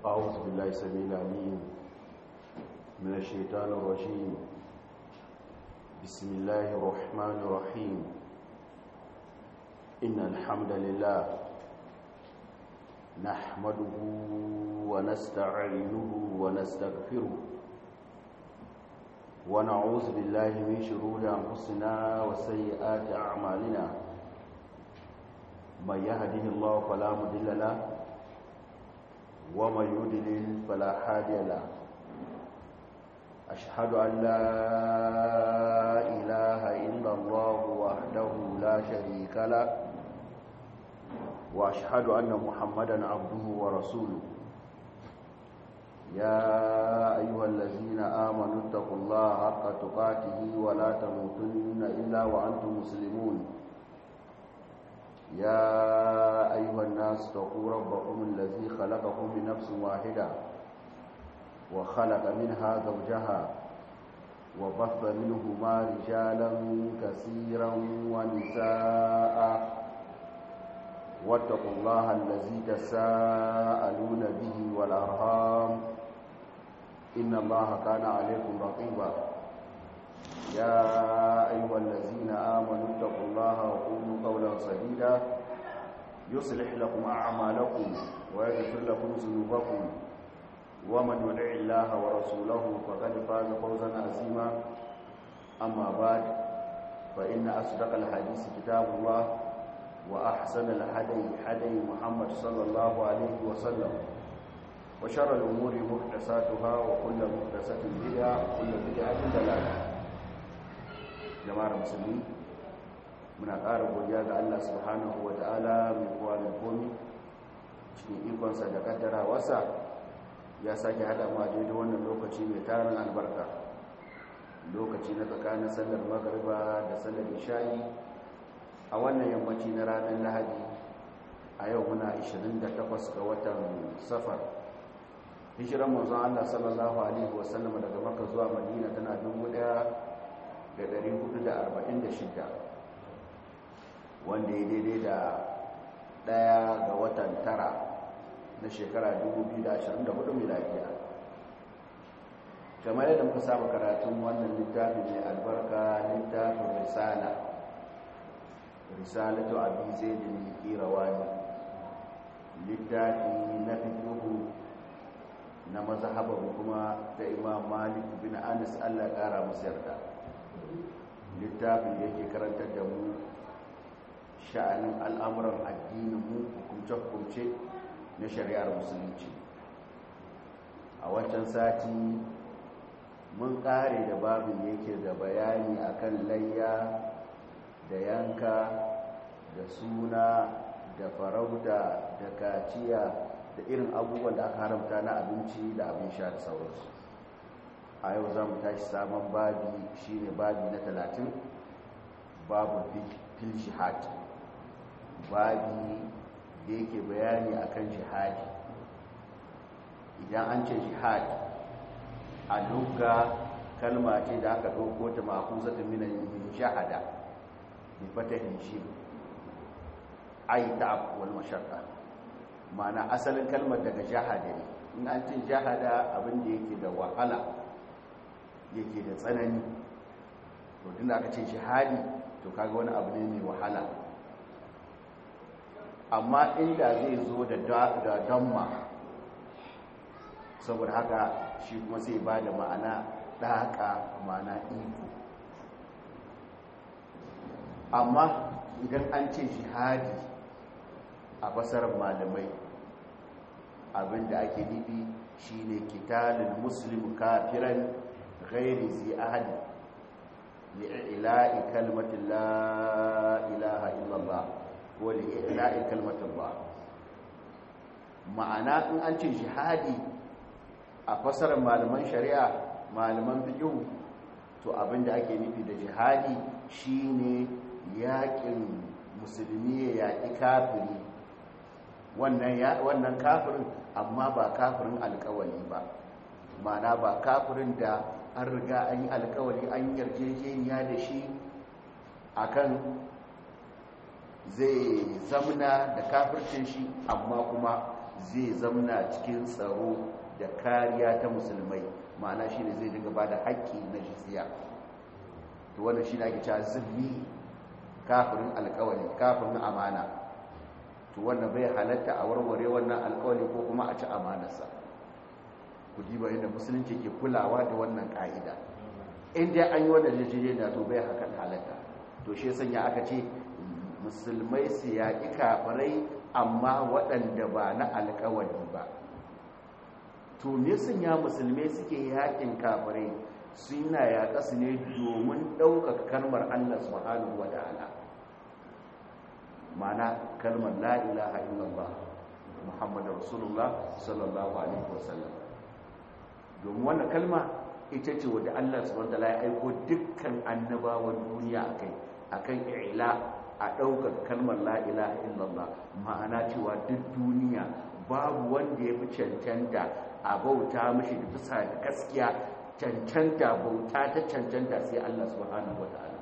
أعوذ بالله السميع العليم من الشيطان الرجيم بسم الله الرحمن الرحيم إن الحمد لله نحمده ونستعينه ونستغفره ونعوذ بالله من شرور أنفسنا وسيئات أعمالنا من يهده الله فلا مضل له ومن يضلل فلا هادي له أشهد أن لا إله إلا الله وحده لا شريك له وأشهد أن محمدا عبده ورسوله يا أيها الذين آمنوا اتقوا الله حق تقاته ولا تموتن إلا وأنتم مسلمون يا أيها الناس اتقوا ربكم الذي خلقكم من نفس واحدة وخلق منها زوجها وبث منهما رجالا كثيرا ونساء واتقوا الله الذي تساءلون به والأرهام إن الله كان عليكم رقيبا يا أيها الذين آمنوا اتقوا الله وقولوا قولا سديدا يصلح لكم أعمالكم ويغفر لكم ذنوبكم ومن يطع الله ورسوله فقد فاز فوزا عظيما أما بعد فإن أصدق الحديث كتاب الله وأحسن الهدي هدي محمد صلى الله عليه وسلم وشر الأمور محدثاتها وكل محدثة بدعة وكل بدعة ضلالة jama'ar musulmi muna ƙara godiya ga Allah subhanahu wa ta'ala mai kowa mai komi cikin ikonsa da kaddara wasa ya sake haɗa mu a daidai wannan lokaci mai tarin albarka lokaci na tsakanin sallar magariba da sallar isha'i a wannan yammaci na ranar lahadi a yau muna 28 ga watan safar hijiran manzon Allah sallallahu alaihi wasallam daga Makka zuwa Madina tana 1446 wanda ya daidai da daya ga watan tara na shekara 2024 miladiya kamar yadda muka saba karatun wannan littafin mai albarka littafin risala risalatu abi zaidin qirawani littafi na fiqhu na mazhabar kuma ta imam malik bin anas Allah ya kara masa yarda littafin da yake karantar da mu sha'anin al'amuran addinin mu hukumce-hukumce na shari'ar musulunci a wancan sati mun kare da babin yake da bayani akan layya da yanka da suna da farauta da kaciya da irin abubuwan da aka haramta na abinci da abin sha da sauransu a yau za mu tashi sabon babi shine babi na talatin babu fil jihad babi da yake bayani akan jihadi idan an ce jihad a lugha kalma ce da aka ɗauko ta ma'akuzatun minan shahada bi fatahin shi ai ta'ab wal mashaqqa ma'ana asalin kalmar daga jahada ne in an ce jahada abin da yake da wahala yake da tsanani to tunda aka ce jihadi to kaga wani abu ne mai wahala amma inda zai zo da da damma saboda haka shi kuma sai ba da ma'ana ɗaƙa ma'ana iko amma idan an ce jihadi a basarar malamai abinda ake nufi shine kitalul muslim kafiran ghairi zi ahadi li'ila'i kalmatin la ilaha illallah ko li'ila'i kalmatin ba ma'ana in an ce jihadi a fasarar malaman shari'a malaman fiqh to abinda ake nufi da jihadi shine yaƙin musulmi ya yaƙi kafiri wannan kafirin amma ba kafirin alkawali ba mana ba kafirin da an riga an yi alkawali an yarjejeniya da shi akan zai zamna da kafircin shi amma kuma zai zamna cikin tsaro da kariya ta musulmai ma'ana shi ne zai dinga ba da haƙƙi na jizya to wannan shi ne ake cewa zilli kafirin alkawali kafirin amana to wannan bai halatta a warware wannan alkawali ko kuma a ci amanarsa ku diba yadda musulunci ke kulawa da wannan ka'ida in dai an yi wannan jijiyar to bai hakan halatta to shi sanya aka ce musulmai su yaƙi kafirai amma waɗanda ba na alkawali ba to me sanya musulmai suke yaƙin kafirai suna yaƙa su ne domin ɗaukaka kalmar allah subhanahu wa ta'ala mana kalmar la ilaha illallah muhammadu rasulullah sallallahu alaihi wasallam domin wannan kalma ita ce wadda Allah subhanahu wataala ya aiko dukkan annabawan duniya akai akan ila a ɗaukar kalmar la ilaha illallah ma'ana cewa duk duniya babu wanda ya fi cancanta a bauta mashi da bisa da gaskiya cancanta bauta ta cancanta sai Allah subhanahu wataala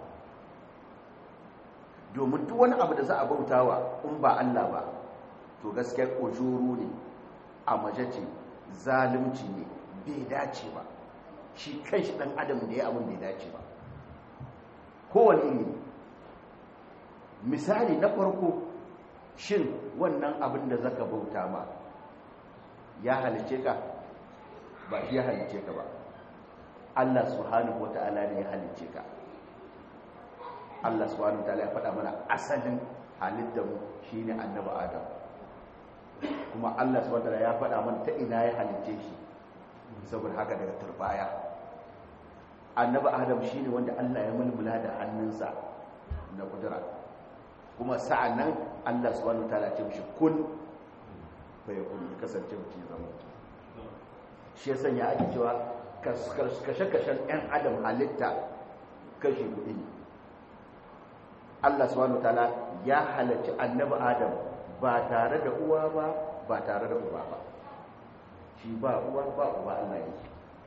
domin duk wani abu da za a bautawa in ba Allah ba to gaskiya ujuru ne a majace zalunci ne bai dace ba shi kanshi dan adam da ya abin bai dace ba kowane iri misali na farko shin wannan abin da zaka bauta ma ya halice ka ba shi ya halice ka ba Allah subhanahu wata'ala ne ya halice ka Allah subhanahu wata'ala ya faɗa mana asalin halittar mu shine annabi Adam kuma Allah subhanahu wata'ala ya faɗa mana ta ina ya halice shi saboda haka daga turbaya annabi adam shine wanda Allah ya mulmula da hannunsa na kudura kuma sa'annan Allah subhanahu wataala ce mishi kun fa yakun kasance mutum zama shi ya sanya ake cewa kashe-kashen ɗan adam halitta kashi kuɗi ne Allah subhanahu wataala ya halarci annabi adam ba tare da uwa ba ba tare da uba ba shi ba uwa ba uba Allah yake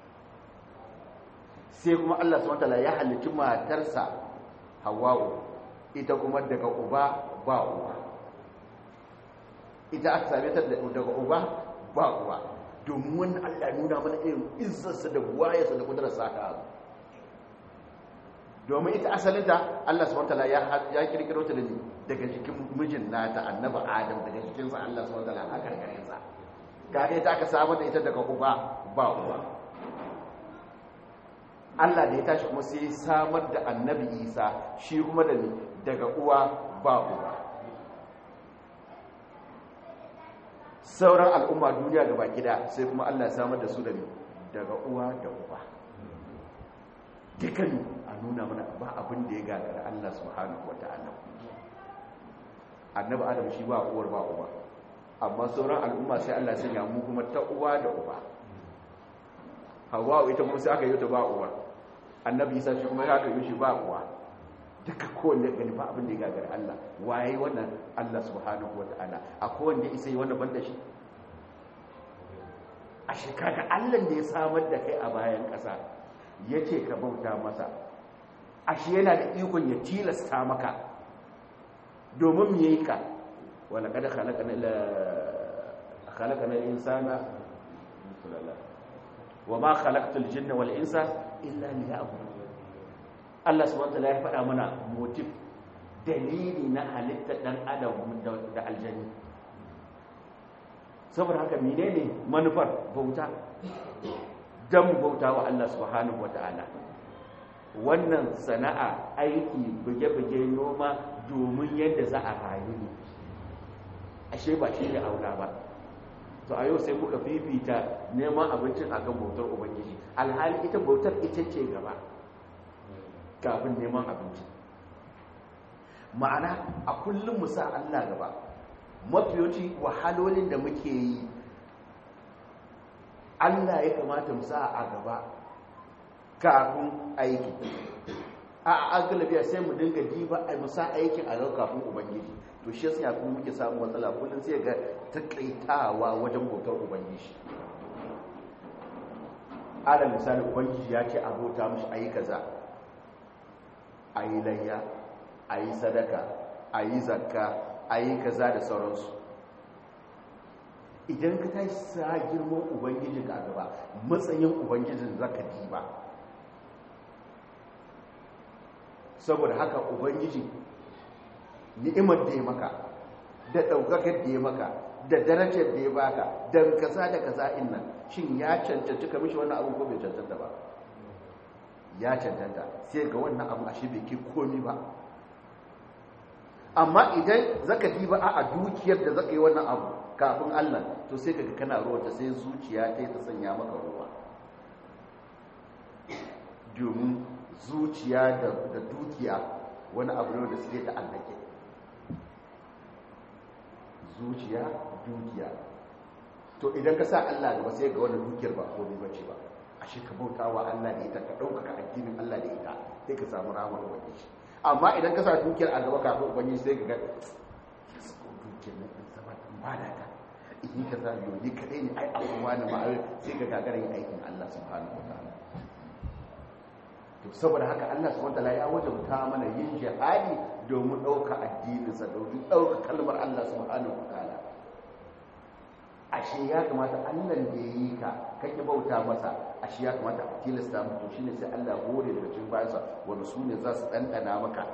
sai kuma Allah subhanahu wataala ya halicci matarsa Hawwa'u ita kuma daga uba ba uba ita aka same ta daga uba ba uba domin wannan Allah ya nuna mana irin izzarsa da buwayarsa da kudurarsa ka abu domin ita asalinta Allah subhanahu wataala ya ya kirkiro ta daga jikin mijin nata annabi Adam daga jikinsa Allah subhanahu wataala a karkarinsa kaga ita aka samu da ita daga uba ba uba Allah da ya tashi kuma sai samar da annabi Isa shi kuma da daga uwa ba uba sauran al'umma duniya gaba gida sai kuma Allah ya samar da su da daga uwa da uba dukan a nuna mana ba abin da ya gagara Allah subhanahu wata'ala annabi Adam shi ba uwar ba uba amma sauran al'umma sai Allah sanya mu kuma ta uwa da uba hawa ita kuma sai aka yi ta ba uwa annabi isa shi kuma aka yi shi ba uwa duka kowanne gani ba abin da ya gagara Allah waye wannan Allah subhanahu wa ta'ala a kowanne isa yi wannan banda shi a shekara Allah da ya samar da kai a bayan ƙasa ya ce ka bauta masa ashe yana da ikon ya tilasta maka domin mu yi ka wala kada khalaqana al-insana wa ma khalaqtul jinna wal insa illa liya'budun Allah subhanahu wataala ya faɗa mana motif dalili na halittar dan adam da aljanni saboda haka menene manufar bauta dan bauta wa Allah subhanahu wataala wannan sana'a aiki buge-buge noma domin yadda za a rayu ne ashe ba shi ne aula ba to a yau sai kuka fifita neman abincin akan bautar ubangiji alhali ita bautar ita ce gaba kafin neman abinci ma'ana a kullum mu sa Allah gaba mafiyoci wahalolin da muke yi Allah ya kamata mu sa a gaba kafin aiki a agalabiya sai mu dinga diba a musa aikin a gaba kafin ubangiji to shi yasa kuma muke samu matsala kullum sai ga takaitawa wajen bautar ubangiji ala misali ubangiji ya ce abota mishi ayi kaza ayi layya ayi sadaka ayi zakka ayi kaza da sauransu idan ka tashi sa girman ubangijin ka gaba matsayin ubangijin zaka diba saboda haka ubangiji ni'imar da ya maka da ɗaukakar da ya maka da darajar da ya baka don kaza da kaza in nan shin ya cancanci ka mishi wannan abu ko bai cancanta ba ya cancanta sai ga wannan abu ashe bai ke komi ba amma idan zaka diba a dukiyar da zaka yi wannan abu kafin Allah to sai kaga kana ruwa ta sai zuciya ta ta sanya maka ruwa domin zuciya da dukiya wani abu ne da suke da allake zuciya dukiya to idan ka sa Allah gaba sai ga wannan dukiyar ba komai bace ba ashe ka bauta wa Allah da ita ka ɗaukaka addinin Allah da ita sai ka samu ramar ubangiji amma idan ka sa dukiyar a gaba kafin ubangiji sai ka ga dukiyar na ɗan sama ɗan bada ta in ka sa biyu ni kaɗai ne ai abubuwa na ma'ai sai ka gagara yin aikin Allah subhanahu wa ta'ala to saboda haka Allah subhanahu wa ta'ala ya wajabta mana yin jihadi domin ɗauka addininsa domin ɗauka kalmar Allah subhanahu wa ta'ala ashe ya kamata Allah da ya yi ka kake bauta masa ashe ya kamata a tilasta mutu shine sai Allah hore daga cikin bayansa wanda su ne za su ɗanɗana maka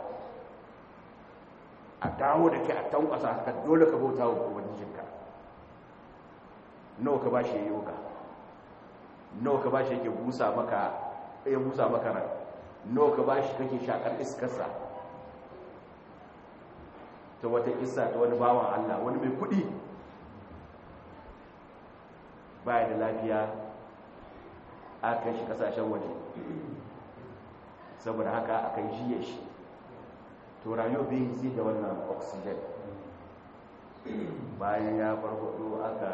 a dawo da kai a tankwasa haka dole ka bauta wa ubangijinka nawa ka bashi yayi ka nawa ka bashi yake busa maka ya busa maka ran nawa ka bashi kake shakar iskarsa ta wata isa ta wani bawan Allah wani mai kuɗi baya da lafiya aka kai shi kasashen waje saboda haka aka yi jiye shi to rayu bai yi da wannan oxygen bayan ya farfado aka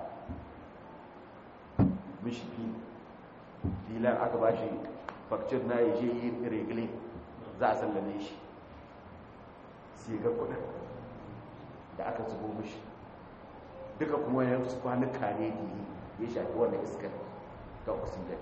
mishi filan aka ba shi fakcir na yaje yi regile za a sallame shi sai ga kudin da aka zubo mishi duka kuma ya su kwanuka ne da ya shafi wannan iskar ta oxygen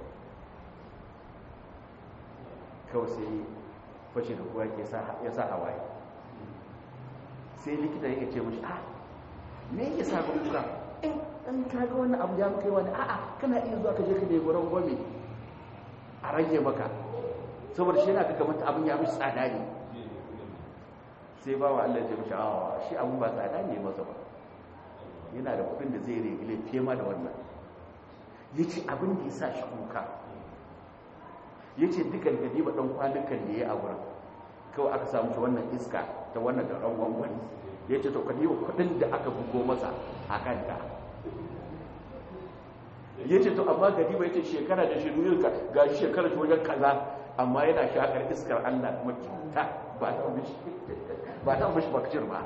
kawai sai fashe da kuwa ya sa hawaye sai likita yake ce mashi a me yake sa ga kuka in an kaga wannan abu ya kai wani a'a kana iya zuwa ka je ka nemi gurin gwami a rage maka saboda shi yana ga kamar abin ya mishi tsada ne sai ba wa Allah ya ce mashi a shi abin ba tsada ne masa ba yana da kudin da zai regile fiye ma da wannan ya ce abin da ya sa shi kuka ya ce dukan gadi ba ɗan kwanukan da ya a wurin kawai aka samu ta wannan iska ta wannan da ɗan gwangwani ya ce to kadi kudin da aka bugo masa a kanta ya ce to amma gadi ba ya ce shekara da shirin ga shi shekara shi wajen kaza amma yana shakar iskar allah kuma kyauta ba ta mashi bakcir ba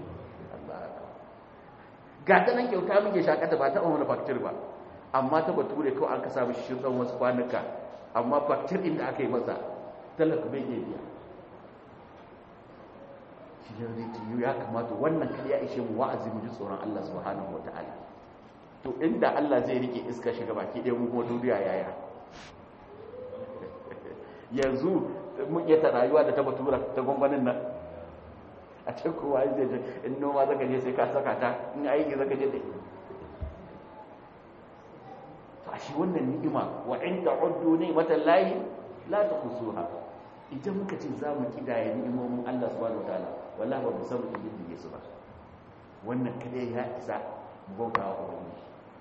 ga ta nan kyauta muke shakata ba ta wani bakcir ba amma ta bature kawai an ka samu shi tsawon wasu kwanuka amma faktir inda aka yi masa talaka bai iya biya shi ne zai tiyo ya kamata wannan kai ya ishe mu wa'azi mu ji tsoron Allah subhanahu wa ta'ala to inda Allah zai rike iska shiga baki ɗaya mu kuma duniya yaya yanzu mun iya ta rayuwa da ta batura ta gwangwanin nan a can kowa zai je in noma zaka je sai ka saka ta in aiki zaka je da shi wannan ni'ima wa inda uddu ni'matan lahi la tuhsuha idan muka ce za mu kidaya ni'imomin Allah subhanahu wataala wallahi ba mu san mu yi su ba wannan kada ya isa bauta wa ubangiji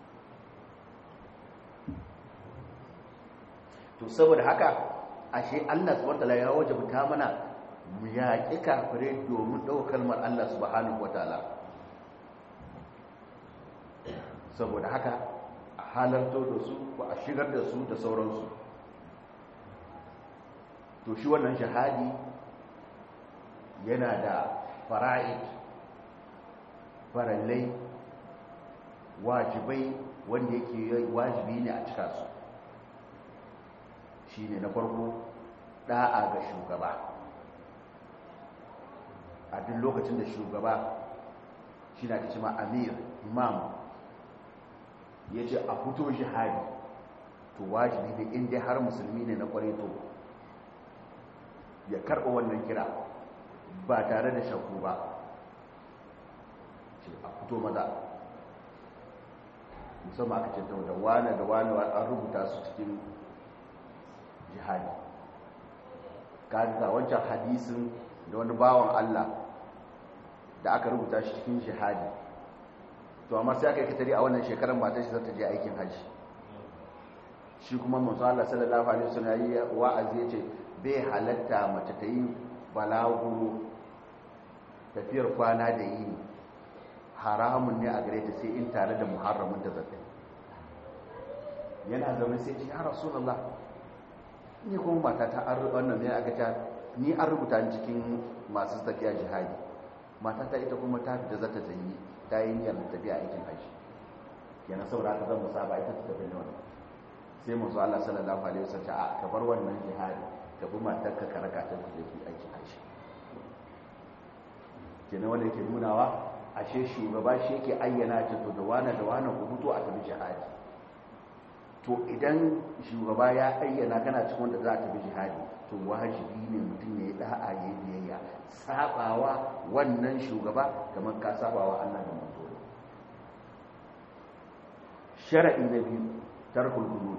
to saboda haka ashe Allah subhanahu wataala ya wajabta mana mu yaƙi kafirai domin ɗaukar kalmar Allah subhanahu wataala saboda haka halarto da su ba a shigar da su da sauransu to shi wannan shahadi yana da fara'id farallai wajibai wanda yake wajibi ne a cika su shi ne na farko da'a ga shugaba a duk lokacin da shugaba shi na cima amir imam ya ce a fito jihadi to wajibi ne inda har musulmi ne na kwarai to ya karɓa wannan kira ba tare da shakku ba ce a fito maza musamman aka ce da wane da wane an rubuta su cikin jihadi kaga wancan hadisin da wani bawan Allah da aka rubuta shi cikin jihadi to amma sai aka yi katari a wannan shekarar matar shi zata je aikin hajji shi kuma manzo Allah sallallahu alaihi wasallam yayi wa'azi yace bai halatta mace ta yi balaguro tafiyar kwana da yi haramun ne a gare ta sai in tare da muharramin da zata yana zama sai ce ya rasulullah ni kuma mata ta an wannan ne aka ta ni an rubuta ni cikin masu tafiya jihadi mata ta ita kuma ta fita zata zanyi ta yi niyyar tafiya aikin hajji yana saboda haka zan musaba ita ta tafi ne wannan sai manzo Allah sallallahu alaihi wasallam a ka bar wannan jihadi ka bi matar ka karaka ta da yake aikin hajji kenan wanda yake nunawa ashe shugaba shi yake ayyana ce to da wani da wani ku fito a tafi jihadi to idan shugaba ya ayyana kana cikin wanda za a tafi jihadi to wajibi ne mutum ya yi da'a ya yi biyayya sabawa wannan shugaba kamar ka sabawa Allah da manzo shar'i na biyu tarkul gulul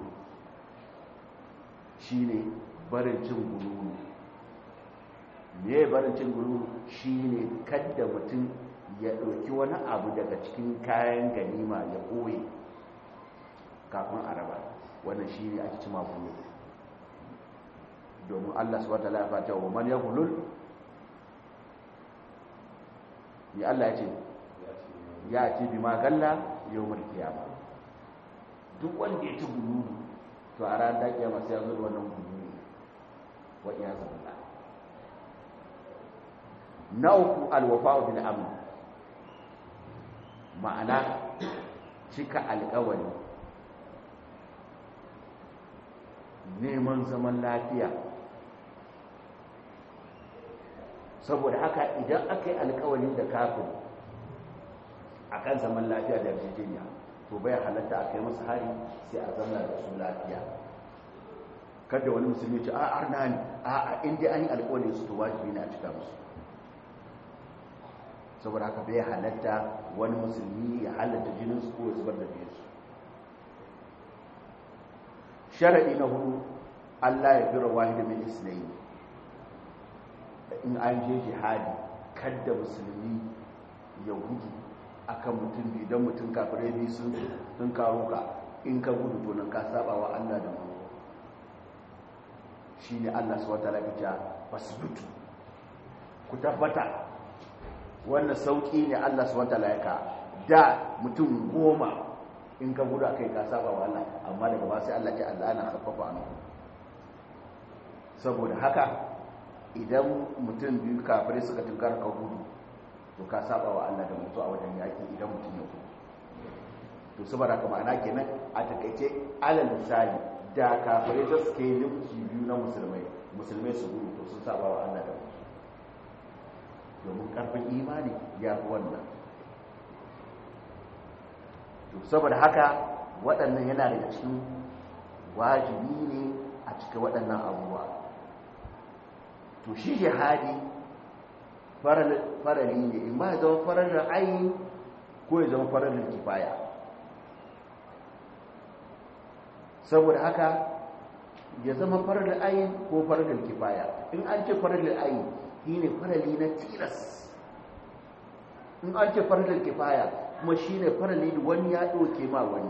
shine barin cin gululu me barin cin gululu shine kadda mutum ya ɗauki wani abu daga cikin kayan ganima ya ɓoye kafin a raba wannan shi ne ake cima gulu domin allah su wata lafa ta wa man ya gulul ya allah ya ce ya ce bi magalla yau mulki ya duk wanda ya ci gululu to a ran da kiyama sai ya zo da wannan gululu wa iya zama na uku alwafa'u bil amr ma'ana cika alkawari neman zaman lafiya saboda haka idan aka yi alkawari da kafin a kan zaman lafiya da yarjejeniya to bai halatta a kai masa hari sai a zama da su lafiya kada wani musulmi ce a arna ne a a inda an yi alkawari su to wajibi ne a cika musu saboda haka bai halatta wani musulmi ya halatta jininsu ko ya zubar da biyarsu sharaɗi na hudu allah ya fira wahida min isnai in an je jihadi kadda musulmi ya gudu akan mutum biyu don mutum kafirai biyu sun sun karo ka in ka gudu to nan ka saba wa allah da mu shine allah subhanahu wa ta'ala ya fasbutu ku tabbata wannan sauƙi ne Allah su wata laika da mutum goma in ka gudu kai ka saba wa Allah amma daga ba sai Allah ce Allah na kafafa an saboda haka idan mutum biyu kafirai suka tunkar ka gudu to ka saba wa Allah da mutu a wajen yaki idan mutum ya gudu to saboda haka ma'ana kenan a takaice alal misali da kafirai za su kai limki biyu na musulmai musulmai su gudu to sun saba wa Allah da mutu domin karfin imani ya fi wannan to saboda haka waɗannan yana daga cikin wajibi ne a cikin waɗannan abubuwa to shi jihadi farali ne in ba ya zama faralin ayi ko ya zama faralin kifaya saboda haka ya zama faralin ayi ko faralin kifaya in an ce faralin ayi shi ne farali na tilas in an ce faralin kifaya kuma shi ne farali da wani ya ɗauke ma wani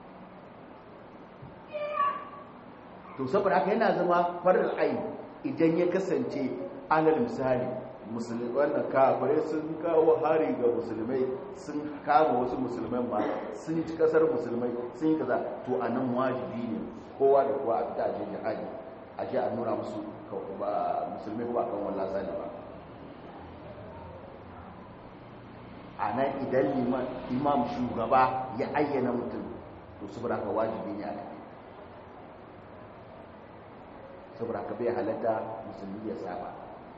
to saboda haka yana zama farar ai idan ya kasance alal misali musulmi wannan kafirai sun kawo hari ga musulmai sun kama wasu musulmai ma sun ci kasar musulmai sun yi kaza to a nan wajibi ne kowa da kowa a fita a je jihadi a je a nuna musu musulmi ba kan wallah sani ba a nan idan imam shugaba ya ayyana mutum to saboda haka wajibi ne a tafi saboda haka bai halatta musulmi ya saba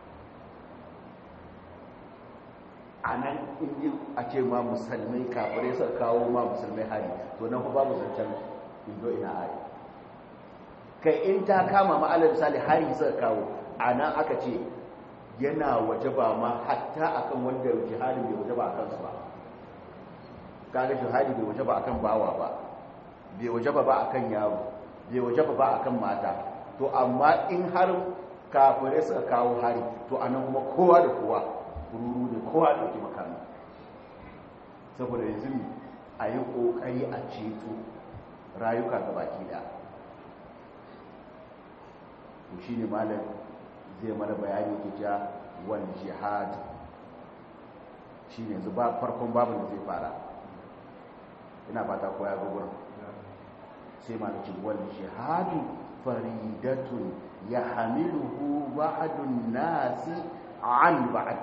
a nan inji a ce ma musulmai kafirai suka kawo ma musulmai hari to nan ba babu zancen indo ina hari kai in ta kama ma'alar misali hari suka kawo a nan aka ce yana waje ba ma hatta akan wanda jihadi bai waje ba a kansu ba kaga jihadi bai waje ba akan bawa ba bai wajaba ba akan yaro bai wajaba ba akan mata to amma in har kafirai suka kawo hari to anan kuma kowa da kowa ruru ne kowa da ke makami saboda yanzu a yi ƙoƙari a ceto rayuka ga baki da to shi ne malam zai mana bayani ke ja wal jihad shi ne yanzu ba farkon babin da zai fara ina fata ko ya gugur sai ma ce wal jihadu faridatun ya hamiluhu ba'adun nasi an ba'ad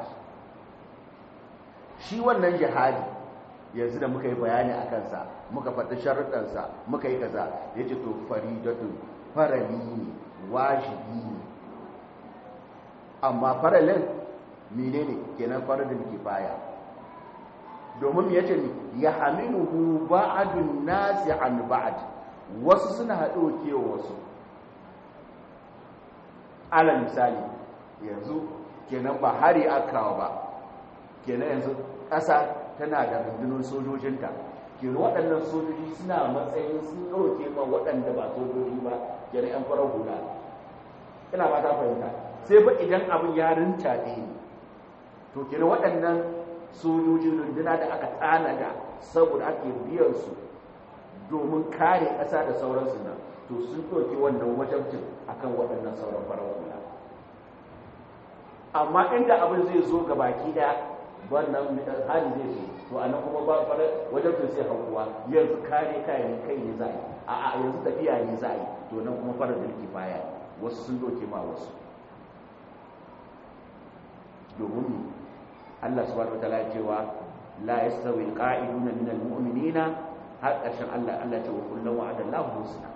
shi wannan jihadi yanzu da muka yi bayani a kansa muka faɗi sharuɗansa muka yi kaza ya ce to faridatun farali ne wajibi ne amma faralin mene ne kenan faradin kifaya domin ya ce ya hamiluhu ba'adun nasi an ba'ad wasu suna haɗo kewa wasu ala misali yanzu kenan ba hari akawa ba kenan yanzu ƙasa tana da rundunar sojojinta kenan waɗannan sojoji suna matsayin sun ɗauke ma waɗanda ba sojoji ba kenan yan farar hula ina ba ta fahimta sai ba idan abin ya rinta ne to kenan waɗannan sojojin runduna da aka tanada saboda ake biyan su domin kare ƙasa da sauransu nan to sun ɗauki wannan wajabcin akan waɗannan sauran farar hula amma inda abin zai zo ga baki ɗaya wannan hali zai zo to a nan kuma ba fara wajabcin sai hankuwa yanzu kare kayan kai ne za a yi a yanzu tafiya ne za a yi to nan kuma fara dalki baya wasu sun ɗauke ma wasu domin Allah subhanahu wa ta'ala cewa la yastawi alqa'iduna min almu'minina har ƙarshen Allah Allah ce wa kullum wa'ada Allahu husna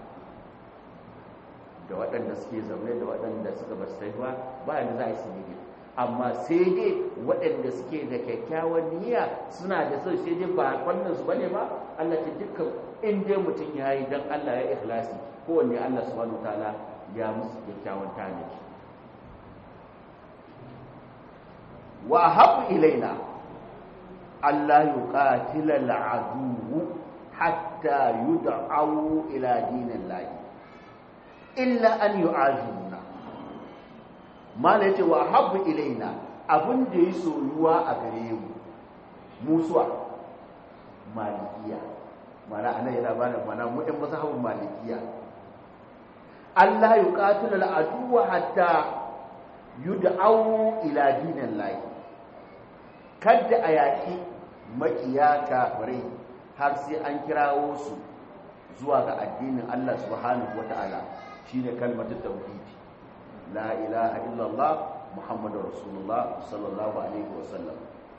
da waɗanda suke zaune da waɗanda suka ba su ba ba yadda za a yi su ne amma sai dai waɗanda suke da kyakkyawan niyya suna da sau sai dai ba wannan su bane ba Allah ce dukkan in dai mutum ya yi don Allah ya ikhlasi kowanne Allah subhanahu ta'ala ya musu kyakkyawan tanaji wa habu ilaina Allah yuqatila al'adu hatta yud'au ila dinillahi illa an yu'azimuna mala yace wa habbu ilaina abin da ya soyuwa a gare mu musuwa malikiya mana ana yana bada mana mu ɗan mazhabin malikiya Allah yuqatilu al-aduwa hatta yud'au ila dinillahi kada a yaki makiya kafirai har sai an kirawo su zuwa ga addinin Allah subhanahu wata'ala shine kalmatu tauhid la ilaha illallah muhammadur rasulullah sallallahu alaihi wasallam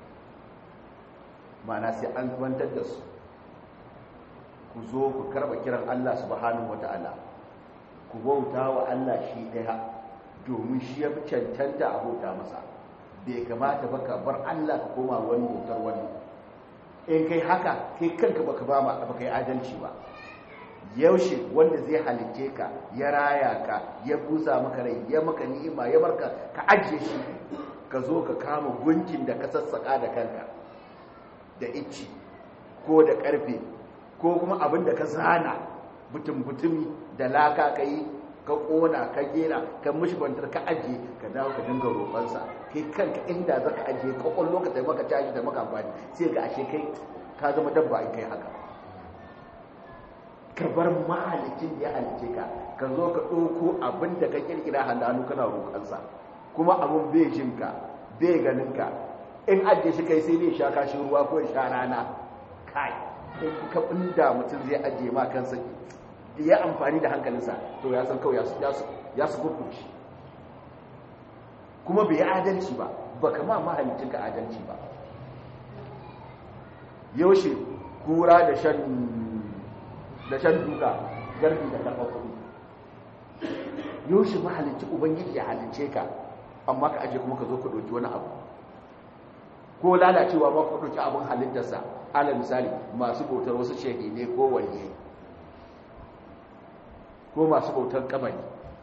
ma'ana sai an kwantar da su ku zo ku karba kiran Allah subhanahu wata'ala ku bauta wa Allah shi daya domin shi ya fi cancanta a bauta masa bai kamata ba ka bar Allah ka koma wani bautar wani in kai haka kai kanka baka ba ma baka yi adalci ba yaushe wanda zai halicce ka ya raya ka ya busa maka rai ya maka ni'ima ya barka ka ajiye shi ka zo ka kama gunkin da ka sassaka da kanka da icci ko da karfe ko kuma abin da ka zana butun-butumi da laka ka yi ka kona ka gera ka mishi bantar ka ajiye ka dawo ka dinga roƙonsa kai kanka inda za ka ajiye kwakwallo ka taimaka caji da maka amfani sai ga ashe kai ka zama dabba in kai haka ka bar mahalicin da ya halice ka ka zo ka ɗauko abin da ka kirkira hannu kana roƙonsa kuma abin bai jin ka bai ganin ka in ajiye shi kai sai ne sha kashin ruwa ko sha rana kai in ka inda mutum zai ajiye ma kansa ya amfani da hankalinsa to ya san kawai ya su gurgurci kuma bai yi adalci ba ba kama mahalicin ka adalci ba yaushe kura da shan da shan duka garbi da karɓar kuɗi yaushe mahalicci ubangiji ya halice ka amma ka aje kuma ka zo ka ɗauki wani abu ko lalacewa ma ka ɗauki abin halittarsa ala misali masu bautar wasu shehi ne ko waliyai ko masu bautar kamari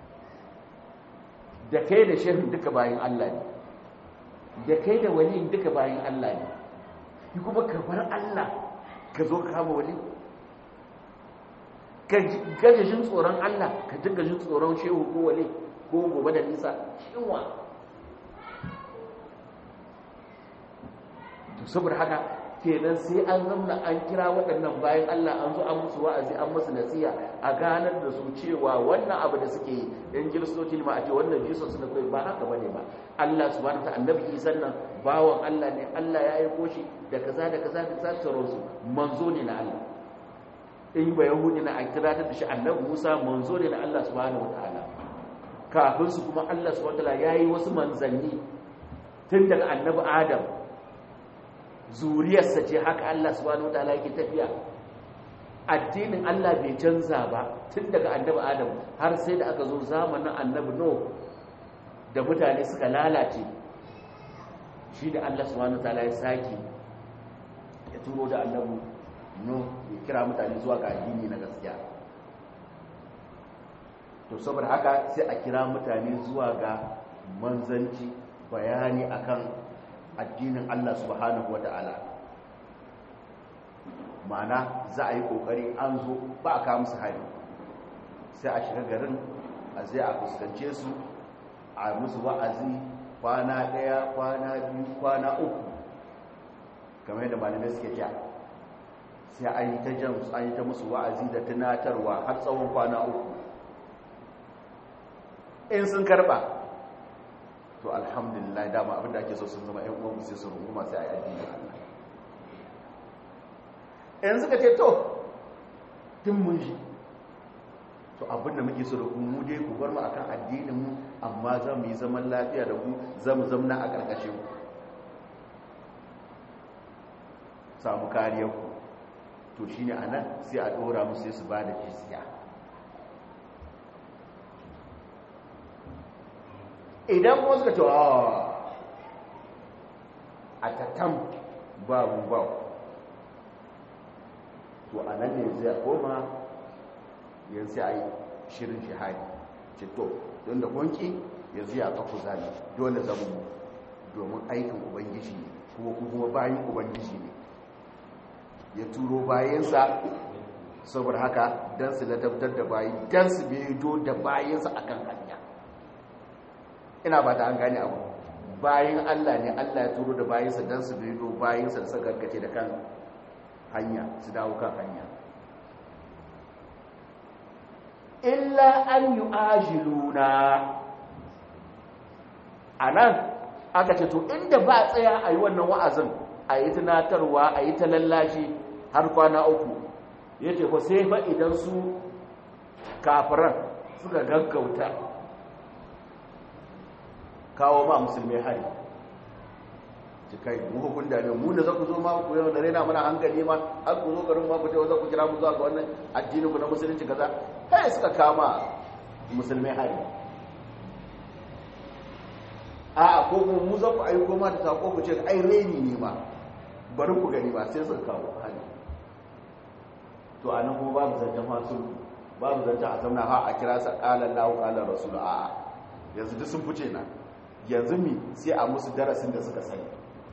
da kai da shehin duka bayan Allah ne da kai da waliyin duka bayan Allah ne yi kuma ka bar Allah ka zo kama wali ka gaje jin tsoron Allah ka dinga jin tsoron shehu ko wale ko gobe da nisa shinwa to saboda haka kenan sai an zamna an kira waɗannan bayan Allah an zo an musu wa'azi an musu nasiha a ganar da su cewa wannan abu da suke yi dan kiristoci ma a ce wannan jesus na kai ba haka bane ba Allah subhanahu wa ta'ala annabi Isa nan bawan Allah ne Allah ya aiko shi da kaza da kaza da kaza su manzo ne na Allah in ba yahudi na an kira ta da shi annabi Musa manzo ne na Allah subhanahu wa ta'ala kafin su kuma Allah subhanahu wa ta'ala yayi wasu manzanni tun daga annabi Adam zuriyarsa ce haka Allah subhanahu wataala yake tafiya addinin Allah bai canza ba tun daga annabi Adam har sai da aka zo zamanin annabi Nuh da mutane suka lalace shi da Allah subhanahu wataala ya saki ya turo da annabi Nuh ya kira mutane zuwa ga addini na gaskiya to saboda haka sai a kira mutane zuwa ga manzanci bayani akan addinin Allah subhanahu wa ta'ala ma'ana za a yi ƙoƙari an zo ba a kawo musu hari sai a shiga garin a zai a fuskance su a musu wa'azi kwana ɗaya kwana biyu kwana uku kamar yadda malamai suke ja sai an yi ta jan an yi ta musu wa'azi da tunatarwa har tsawon kwana uku in sun karɓa to alhamdulillah dama abinda ake so sun zama ƴan uwan sai su runguma sai a yi addini Allah in suka ce to tun mun ji to abinda muke so da ku mu dai ku bar mu akan addinin mu amma za mu yi zaman lafiya da ku za mu zamna a ƙarƙashin ku samu kariyar ku to shine anan sai a dora musu sai su ba da jizya idan kuma suka ce a tattam babu ba to a nan ne zai koma yanzu a yi shirin shahadi ce to don da kwanki yanzu ya kafu zane dole zama mu domin aikin ubangiji ne kuma kuma bayan ubangiji ne ya turo bayansa saboda haka don su ladabtar da bayi don su bedo da bayansa akan hanya ina ba ta an gane abu bayan Allah ne Allah ya turo da bayansa don su bido bayansa da suka gargace da kan hanya su dawo kan hanya illa an yi ajiluna a nan aka ce to inda ba tsaya a yi wannan wa'azin a yi tunatarwa a yi ta lallashi har kwana uku ya ce ko sai ba idan su kafiran suka gaggauta kawo ma musulmai hari cikai mu hukun da ne mu da za ku zo ma ku yau da raina mana hankali ma har ku zo garin ma ku ce za ku kira mu zuwa ga wannan addinin ku na musulunci kaza kai suka kama musulmai hari a ko kuma mu za ku aiko ma da sako ku ce ai reni ne ma bari ku gani ba sai suka kawo hari to anan kuma babu zancen masu babu zancen a zauna ha a kira sa qala Allahu qala rasul a yanzu duk sun fice nan yanzu mi sai a musu darasin da suka sani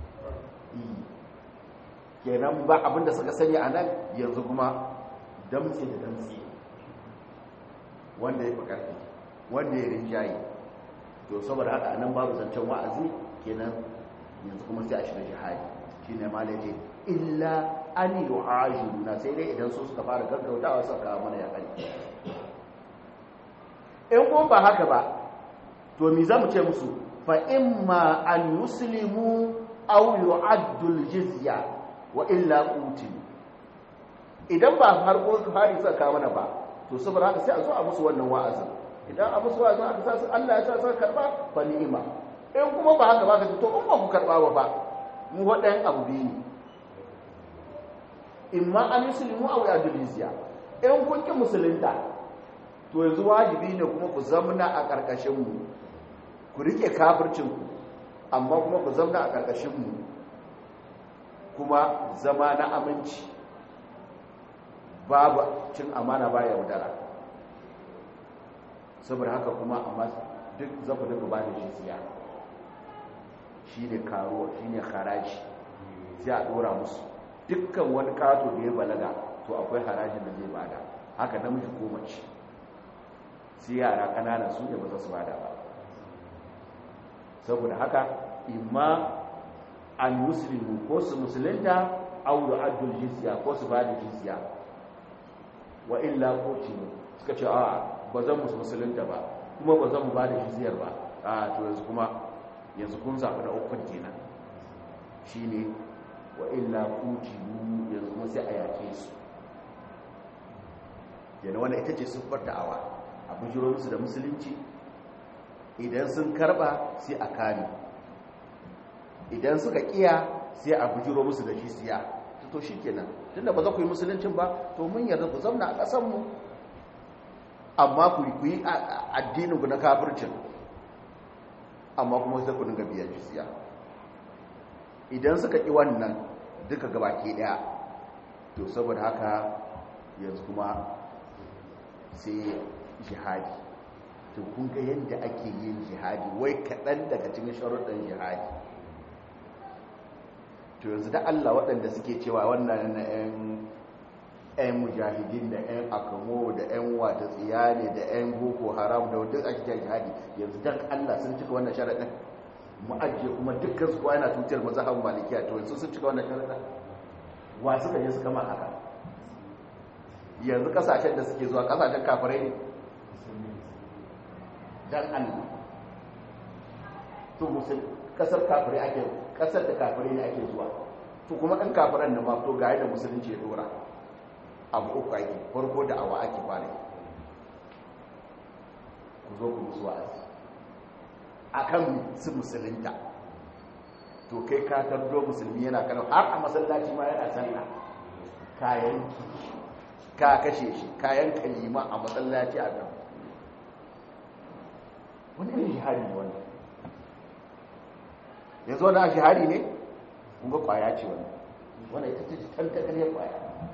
kenan ba abinda suka sani a nan yanzu kuma damtse da damtse wanda ya fi ƙarfi wanda ya rinjaye to saboda haka nan babu zancen wa'azi kenan yanzu kuma sai a shiga jihadi shi ne ma laje illa an yi na sai dai idan su suka fara gaggautawa suka kawo mana ya in kuma ba haka ba to mi za mu ce musu fa'imma an yuslimu au yu'addul jizya wa illa qutil idan ba har ko hari suka kawo mana ba to saboda haka sai a zo a musu wannan wa'azin idan a musu wa'azin aka sa su Allah ya sa su karba fa ni'ima in kuma ba haka ba ka to in ba ku karba ba ba mu wadan abu biyu ne imma an yuslimu au yu'addul jizya in kun ki musulunta to yanzu wajibi ne kuma ku zamna a karkashin mu ku rike kafircinku amma kuma ku zamna a ƙarƙashinmu kuma zama na aminci babu cin amana ba yaudara saboda haka kuma amma duk zaku duka ba da jizya shi ne karuwa shi ne haraji sai a ɗora musu dukkan wani kato da ya balaga to akwai harajin da zai bada haka namiji ko mace sai yara kanana su ne ba za su bada ba saboda haka imma an muslimu ko su musulunta au yu'addul jizya ko su bada jizya wa illa qutilu suka ce a ba zan musulunta ba kuma ba zan bada jizyar ba a to yanzu kuma yanzu kun zaɓi na ukun kenan shine wa illa qutilu yanzu kuma sai a yake su yana wannan ita ce siffar da'awa a bujiro musu da musulunci idan sun karba sai a kare idan suka kiya sai a bujiro musu da jisiya to shi kenan tunda ba za ku yi musuluncin ba to mun yarda ku zauna a ƙasanmu amma ku yi addinin ku na kafircin amma kuma sai ku dinga biyan jisiya idan suka ƙi wannan duka gabaki ɗaya to saboda haka yanzu kuma sai jihadi to kun ga yadda ake yin jihadi wai kaɗan daga cikin sharuɗin jihadi to yanzu da Allah waɗanda suke cewa wannan na 'yan mujahidin da 'yan akamo da 'yan wata tsiya ne da 'yan boko haram da wadda ake cewa jihadi yanzu don Allah sun cika wannan sharaɗin mu ajiye kuma dukkan su yana tutar mazhaban malikiya to yanzu sun cika wannan sharaɗin wa suka je suka ma haka yanzu kasashen da suke zuwa kasashen kafirai ne dan Allah to musul kasar kafirai ake kasar da kafirai ne ake zuwa to kuma ɗan kafiran da ma to ga da musulunci ya dora abu uku ake farko da awa ake fara ku zo ku musu wa'azi akan su musulunta to kai ka tardo musulmi yana kano har a masallaci ma yana sallah kayan ka kashe shi kayan kalima a masallaci a kan wani irin shahari ne wannan yanzu wani shahari ne kunga kwaya ce wani wani ita ce tantakariyar kwaya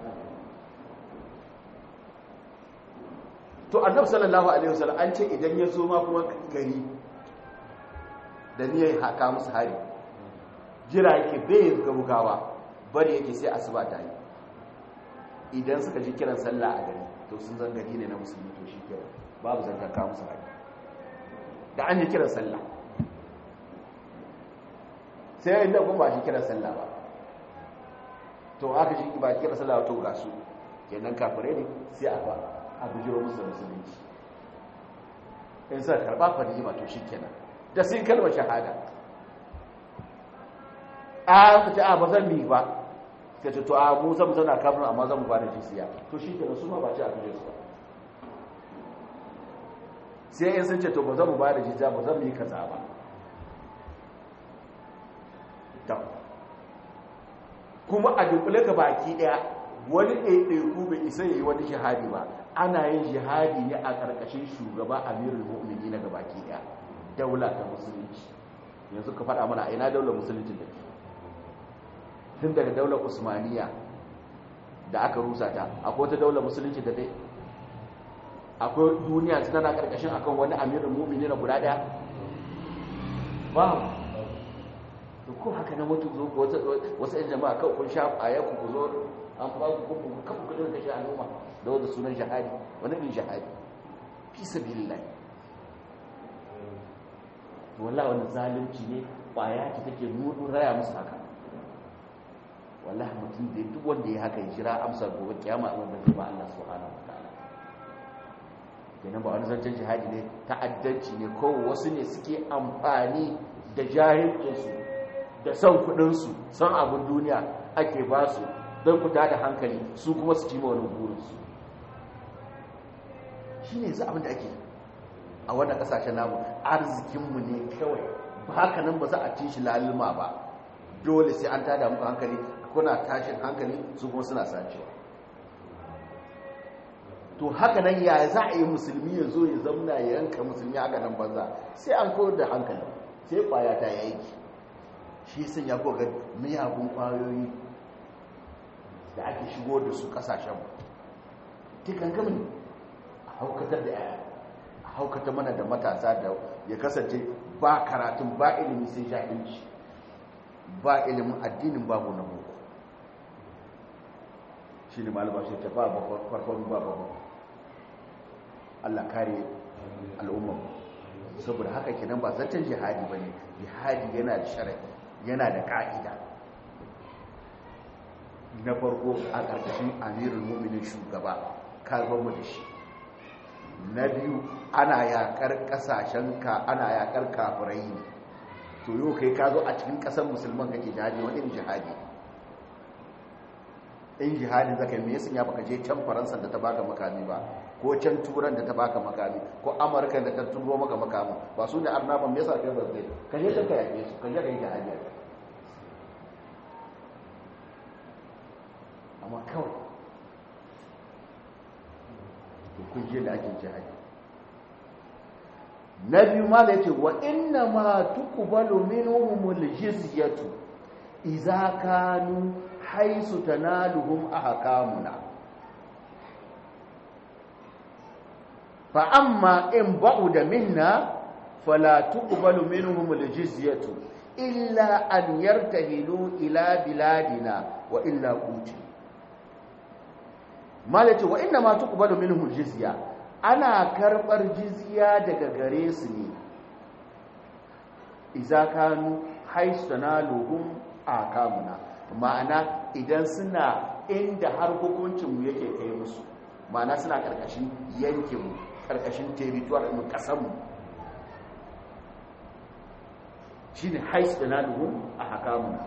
to annabi sallallahu alaihi wasallam an ce idan ya zo ma kuma gari da niyyar haka musu hari jira yake bai gaugawa bari yake sai asuba ta yi idan suka ji kiran sallah a gari to sun zan gari ne na musulmi to shi kiran babu zantar kawo musu hari da an ji kiran sallah sai inda kuma ba shi kiran sallah ba to aka shi ba kiran sallah to ga su kenan kafirai ne sai a ba a bujiro musu da musulunci in sa karba fa ma to shi kenan da sun kalmar shahada a ka ce a ba zan mi ba ka ce to a mu zan zauna kafin amma zan mu bada jisiya to shi kenan su ma ba ce a bujiro su ba sai in sun ce to ba zan mu bada jisiya ba zan mu yi kaza ba kuma a dunkule ka baki daya wani ɗaiɗaiku bai isa yi wani shahadi ba ana yin jihadi ne a ƙarƙashin shugaba amirul mu'mini na gabaki daya daula ta musulunci yanzu ka faɗa mana ina daular musulunci da ke tun daga daular usmaniya da aka rusa ta akwai wata daular musulunci da dai akwai duniya tana ƙarƙashin akan wani amirul mu'mini na guda ɗaya ba to ko haka na mutu zo wasu yan jama'a kawai kun sha a yau ku zo an ba ku ku kan ku dinga kashe al'umma da wanda sunan shahadi wani din shahadi fi sabilillah wallahi wannan zalunci ne kwaya ce take nuna raya musu haka wallahi mutum da duk wanda ya haka ya jira amsar gobe kiyama amma ba zai ba Allah subhanahu wataala kenan ba wani zancen jihadi ne ta'addanci ne ko wasu ne suke amfani da jahilcinsu da son kudinsu son abin duniya ake ba su don fita da hankali su kuma su cima wani burinsu shi ne za abin da ake a wannan kasashen namu arzikinmu ne kawai ba haka nan ba za a ci shi lalima ba dole sai an tada muku hankali kuna tashin hankali su kuma suna sacewa to haka nan ya za a yi musulmi ya zo ya zamna ya yanka musulmi haka nan banza sai an kawar da hankali sai kwaya ta yanki shi sun ya koga miyagun kwayoyi da ake shigo da su kasashen tikan gamin a haukatar da yaya a haukatar mana da matasa da ya kasance ba karatun ba ilimi sai jahilci ba ilimin addinin babu na boko shi ne malaba shi ta ba farkon ba babu Allah kare al'ummar saboda haka kenan ba zancen jihadi bane jihadi yana da sharadi yana da ka'ida na farko a ƙarƙashin amirul mu'minin shugaba karbar mu da shi na biyu ana yaƙar ƙasashen ka ana yaƙar kafirai ne to yau kai ka zo a cikin ƙasar musulman kake jihadi wani irin jihadi in jihadi zaka me yasin ya baka je can faransa da ta baka makami ba ko can turan da ta baka makami ko amurka da ta turo maka makami ba su ne arnaban me yasa kai ba zai ka je can ka yaƙe su ka je ka yi jihadi amma kawai kun je da ake jihadi na biyu ma da ya ce wa inna ma tuqbalu minhumul jizyatu idza kanu haisu tanaluhum ahkamuna fa amma in ba'uda minna fala tuqbalu minhumul jizyatu illa an yartahilu ila biladina wa illa qutil malace wa inna ma tuqbalu minhum jizya ana karbar jizya daga gare su ne idza kanu haistanaluhum akamuna ma'ana idan suna inda har hukuncin mu yake kai musu ma'ana suna karkashin yankin mu karkashin territory mu kasan mu shine haistanaluhum akamuna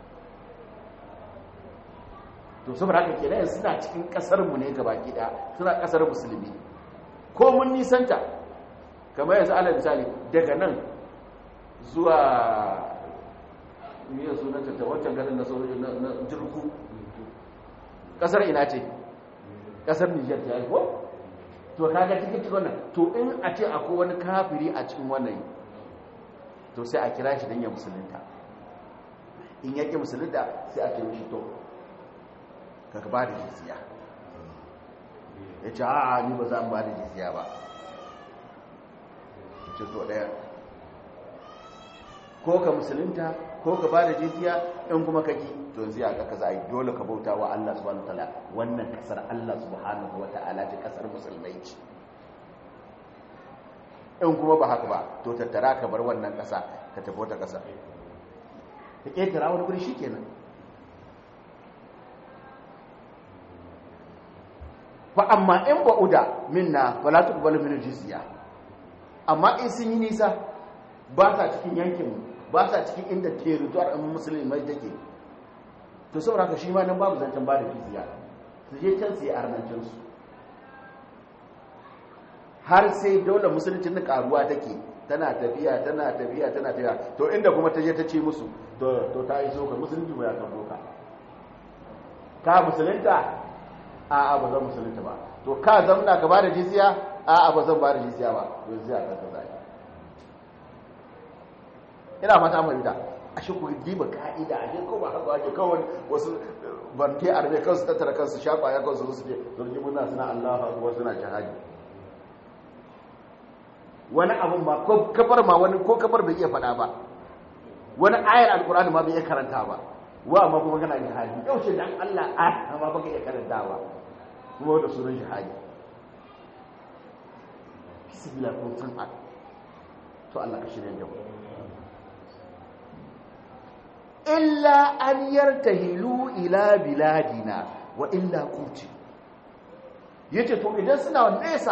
to saboda haka kenan suna cikin kasar mu ne gaba gida suna kasar musulmi ko mun nisanta kamar yanzu alal misali daga nan zuwa miya sunanta ta wancan garin na sojoji na jirgu kasar ina ce kasar Nijar ta yi ko to kaga cikin cikin wannan to in a ce akwai wani kafiri a cikin wannan to sai a kira shi don ya musulunta in yake musulunta sai a ce mishi to ka ba da jizya ya ce a ni ba za mu ba da jizya ba ya ce to ɗaya ko ka musulunta ko ka ba da jizya in kuma kaki to yanzu ya kaka za a yi dole ka bauta wa Allah subhanahu wa ta'ala wannan kasar Allah subhanahu wa ta'ala ce kasar musulmai ce in kuma ba haka ba to tattara ka bar wannan kasa ka tafi wata kasa ka ƙetara wani guri shi kenan fa amma in ba'uda minna wala tuqbalu min jizya amma in sun yi nisa ba sa cikin yankin ba sa cikin inda territory ɗin musulmai take to saboda haka shi ma nan babu zancen ba da jizya su je can su yi arnancin su har sai daular musulunci na karuwa take tana tafiya tana tafiya tana tafiya to inda kuma ta je ta ce musu to ta yi soka musulunci ba ya kan doka ka musulunta a'a ba zan musulunta ba to ka zamna ka bada jizya a'a ba zan bada jizya ba to jizya ka kaza ina fata mu da a shi ku diba ka'ida a shi ko ba haka ake kawai wasu barke arme kansu tattara kansu shafa ya kansu su ce sun ji muna suna Allahu akbar suna jihadi wani abun ba ko kafar ma wani ko kafar bai iya faɗa ba wani ayar alkur'ani ma bai iya karanta ba wa amma kuma kana jihadi yau ce dan Allah a amma baka iya karantawa kuma da sunan jihadi bismillah ko san a to Allah ka shirye da mu illa an yartahilu ila biladina wa illa kuti yace to idan suna nesa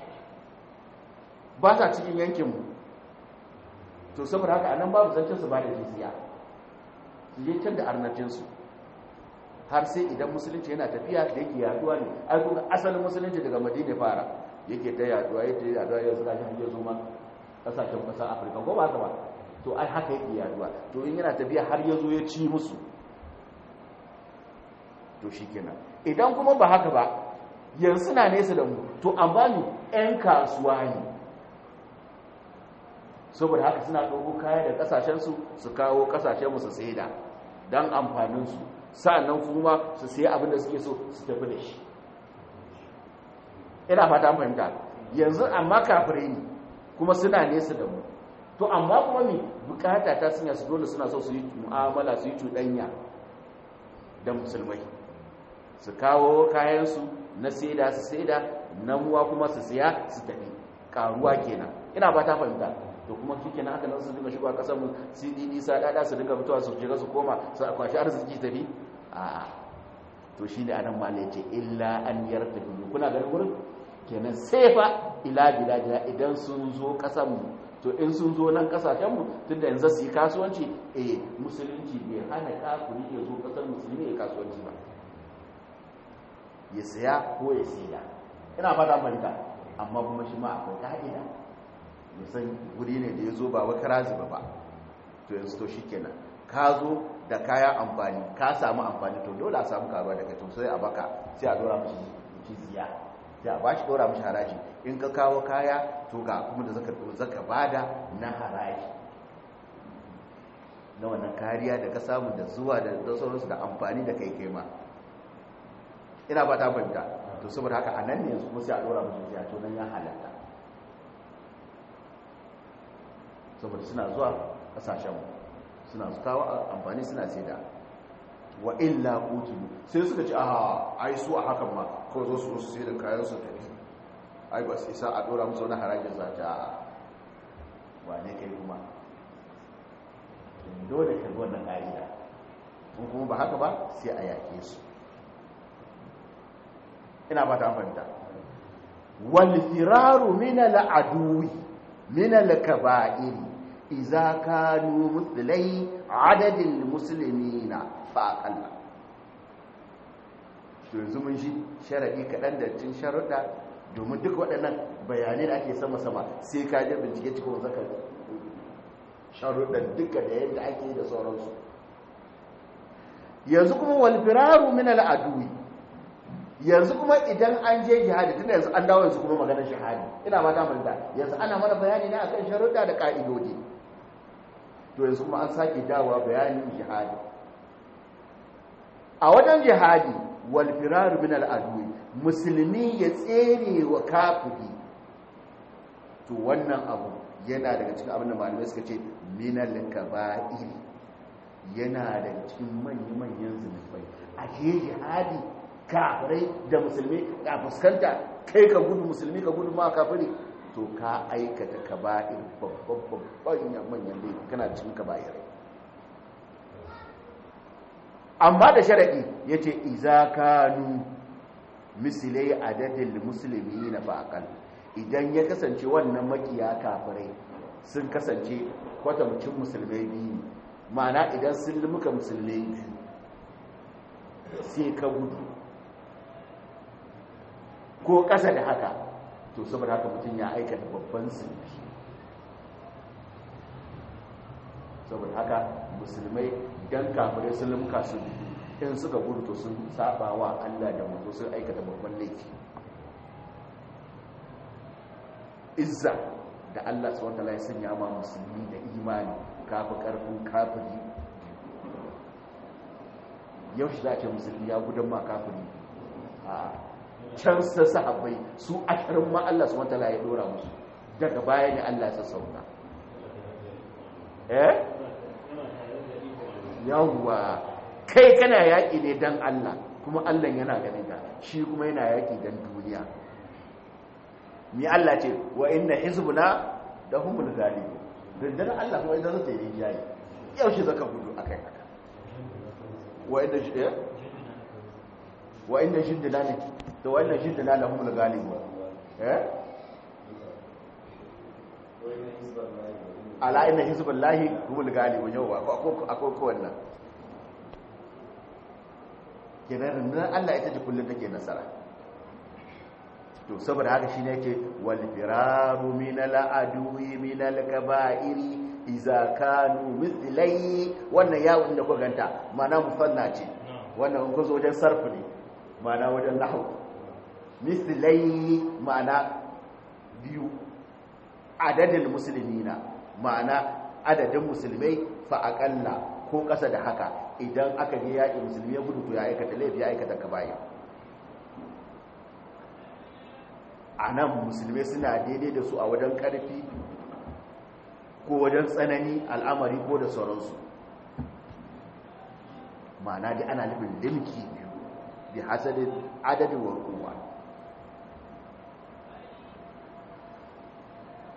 ba ta cikin yankin mu to saboda haka anan babu zancen su ba da jizya su je can da arnajinsu har sai idan musulunci yana tafiya da yake yaduwa ne ai kuma asalin musulunci daga madina fara yake ta yaduwa yake yaduwa yau suka shi hanyar zuma kasashen kasar afirka ko ba haka ba to ai haka yake yaduwa to in yana tafiya har ya zo ya ci musu to shi kenan idan kuma ba haka ba yanzu na nesa da mu to amma ni 'yan kasuwa ne saboda haka suna ɗauko kaya da ƙasashensu su kawo ƙasashenmu su saida don amfaninsu sa'annan kuma su sayi abin da suke so su tafi da shi ina fata an fahimta yanzu amma kafirai ne kuma suna nesa da mu to amma kuma mi bukata ta sanya su dole suna so su yi mu'amala su yi cuɗanya da musulmai su kawo kayansu na saida su saida namuwa kuma su siya su tafi karuwa kenan ina ba ta fahimta to kuma shi kenan haka nan su dinga shigo a kasar mu cdd sa dada su dinga fitowa su shiga su koma su kwashi arziki tafi a to shi ne anan malai ce illa an yarda biyu kuna ganin wurin kenan sai fa ila biladina idan sun zo kasar mu to in sun zo nan kasashen mu tunda yanzu su yi kasuwanci eh musulunci bai hana kafiri ya zo kasar musulmi ya kasuwanci ba ya saya ko ya siya ina fata manta amma kuma shi ma akwai ka'ida musan guri ne da ya zo ba wa kara zuba ba to yanzu to shikenan ka zo da kaya amfani ka samu amfani to dole a samu karuwa daga to sai a baka sai a dora mishi jizya sai a bashi dora mishi haraji in ka kawo kaya to ga kuma da zaka zaka bada na haraji na wannan kariya da ka samu da zuwa da sauransu da amfani da kai kai ma ina ba ta fahimta to saboda haka a nan ne yanzu kuma sai a dora mishi jizya to nan ya halatta saboda suna zuwa kasashen suna kawo amfani suna saida wa illa kutilu sai suka ce a ai su a hakan ma ko zo su su sai da kayan su tafi ai ba sai sa a dora musu wani harajin zata a wane kai kuma dole ka wannan ka'ida in kuma ba haka ba sai a yake su ina ba ta fahimta wal firaru min al aduwi min al kaba'iri iza kanu mutulai adadin musulmi na faƙalla to yanzu mun shi sharaɗi kaɗan da cin sharaɗa domin duk waɗannan bayanai da ake sama-sama sai ka je bincike cikin zaka sharuɗan duka da yadda ake da sauransu yanzu kuma walfiraru min al'adui yanzu kuma idan an je jihadi tunda yanzu an dawo yanzu kuma maganar shahadi ina mata manta yanzu ana mana bayani ne akan sharuɗa da ƙa'idodi to yanzu kuma an sake dawowa bayanin jihadi a wajen jihadi wal firaru min al adwi musulmi ya tsere wa kafiri to wannan abu yana daga cikin abin da malamai suka ce min al kaba'ir yana daga cikin manyan manyan zunubai a je jihadi kafirai da musulmi a fuskanta kai ka gudu musulmi ka gudu ma kafiri to ka aikata kaba'ir babban babban manyan laifi kana cikin kaba'ir amma da sharaɗi ya ce iza kanu misilai adadin musulmi na faƙal idan ya kasance wannan makiya kafirai sun kasance kwatamcin musulmai biyu ma'ana idan sun limuka musulmai biyu sai ka gudu ko ƙasa da haka to saboda haka mutum ya aikata babban sulfi saboda haka musulmai dan kafirai sun limka su in suka gudu to sun saba wa Allah da mutu sun aikata babban laifi izza da Allah subhanahu wataala ya sanya ma musulmi da imani kafi karfin kafiri yau shi za a ce musulmi ya gudan ma kafiri a can sa sahabbai su ashirin ma Allah su wata ya dora musu daga baya ne Allah ya sassauta eh yawwa kai kana yaƙi ne dan Allah kuma Allah yana ganin ka shi kuma yana yaƙi dan duniya mi Allah ce wa inna hizbuna da humul ghalibun dan Allah kuma idan zai yi yayi yau shi zaka gudu akai haka wa inna shi wa inna shindana ne to wannan shi da lalahum al-galibu eh ala inna hizballahi humul galibu yawa akwai akwai ko wannan kenan nan Allah ita ce kullun take nasara to saboda haka shine yake wal firaru min al-adwi min al-kaba'iri idza kanu mithlai wannan yawon da kuka ganta ma'ana musanna ce wannan kun zo wajen sarfi ne ma'ana wajen nahwu mislai ma'ana biyu adadin musulmina ma'ana adadin musulmai fa aƙalla ko ƙasa da haka idan aka je yaƙi musulmi ya gudu to ya aikata laifi ya aikata kabaya a nan musulmai suna daidai da su a wajen ƙarfi ko wajen tsanani al'amari ko da sauransu ma'ana dai ana nufin limki biyu bi hasadin adadin wa kowa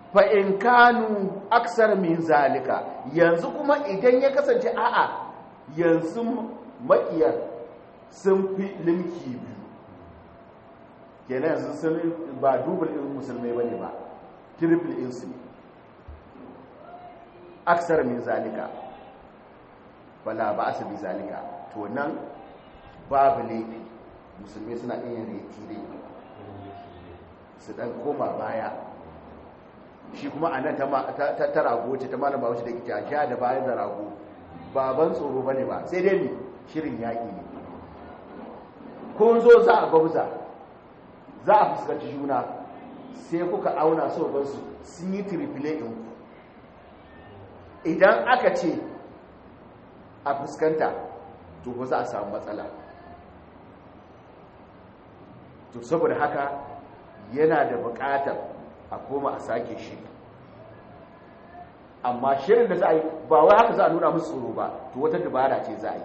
fa in kanu aksar min zalika yanzu kuma idan ya kasance a'a yanzu makiyar sun fi limki biyu kenan yanzu sun ba dubul in musulmai bane ba triple insu aksar min zalika bala ba su bi zalika to nan babu laifi musulmai suna iya retire su dan koma baya shi kuma a nan ta rago ce ta malama wacce da ke sha da bayan da rago baban tsoro bane ba sai dai ne shirin yaƙi ne kun zo za a gwamza za a fuskanci juna sai kuka auna so su sun yi triple ɗin ku idan aka ce a fuskanta to ba za a samu matsala to saboda haka yana da buƙatar a koma a sake shi amma shirin da za a yi ba wai haka za a nuna musu tsoro ba to wata dabara ce za a yi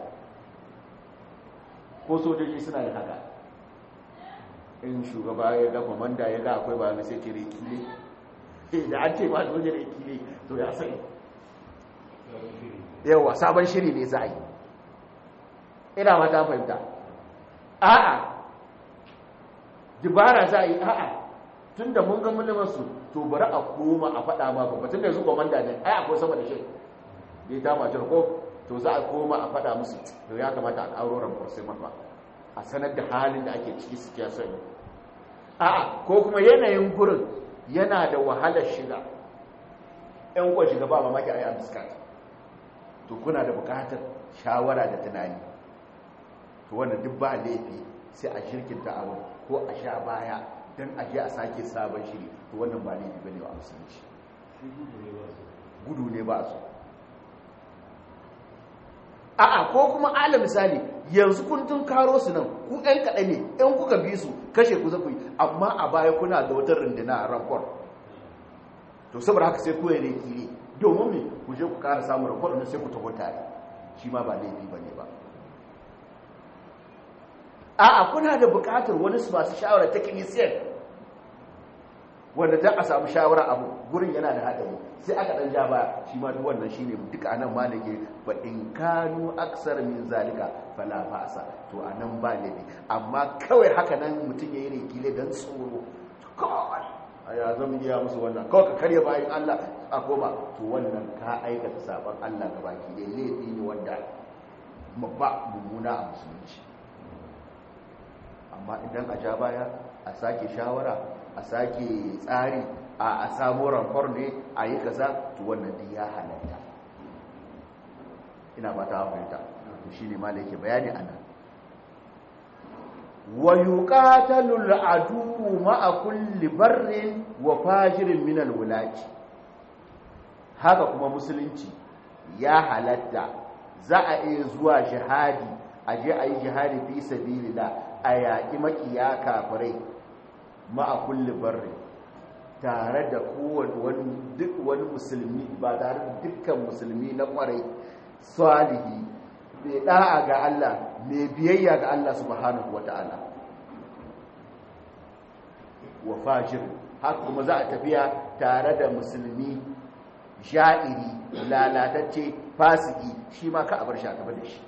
ko sojoji suna da haka in shugaba ya ga kwamanda ya ga akwai ba na sai ce rekile da an ce ba soja rekile to ya sai yawa sabon shiri ne za a yi ina mata fahimta a'a dubara za a yi a'a tun da mun ga mulmansu to bari a koma a faɗa ma babba tun da yanzu kwamanda ne ai akwai sama da shi da ya dama ko to za a koma a faɗa musu to ya kamata a ƙaro ramfar sai mafa a sanar da halin da ake ciki suke sani a'a ko kuma yanayin gurin yana da wahalar shiga ɗan kuwa shiga ba mamaki a yi amskat to kuna da buƙatar shawara da tunani to wannan duk ba laifi sai a shirkinta abu ko a sha baya don a je a sake sabon shiri to wannan ba laifi bane wa musulunci gudu ne ba su a'a ko kuma ala misali yanzu kun tun karo su nan ku ɗan kaɗai ne ɗan kuka bi su kashe ku zaku yi amma a baya kuna da wata rundina a rankon to saboda haka sai kuwa ne kire domin me ku je ku ƙara samun rankon na sai ku taho tare shi ma ba laifi ba ne ba a'a kuna da buƙatar wani su masu shawara ta kinisiyar wanda ta a samu shawara abu gurin yana da haɗari sai aka ɗan ja baya shi ma duk wannan shine duka anan ma nake fa in kanu aksar min zalika fala fa'sa to anan ba laifi amma kawai haka nan mutum yayi rekile dan tsoro kawai aya zan iya musu wannan kawai ka karya bayan Allah a koma to wannan ka aikata saban Allah gabaki dai laifi ne wanda ba mummuna a musulunci amma idan a ja baya a sake shawara a sake tsari a samu ramfar ne a yi kaza to wannan din ya halatta ina ba ta fahimta to shine ma da yake bayani anan wa yuqatalu al-adu ma'a kulli barrin wa fajirin min al-wulati haka kuma musulunci ya halatta za a iya zuwa jihadi a je a yi jihadi fi sabilillah a yaƙi makiya kafirai ma'a kulli barri tare da kowane duk wani musulmi ba tare da dukkan musulmi na kwarai salihi mai da'a ga Allah mai biyayya ga Allah subhanahu wata'ala wa fajir haka kuma za a tafiya tare da musulmi ja'iri lalatacce fasiki shi ma ka a bar shi a tafi da shi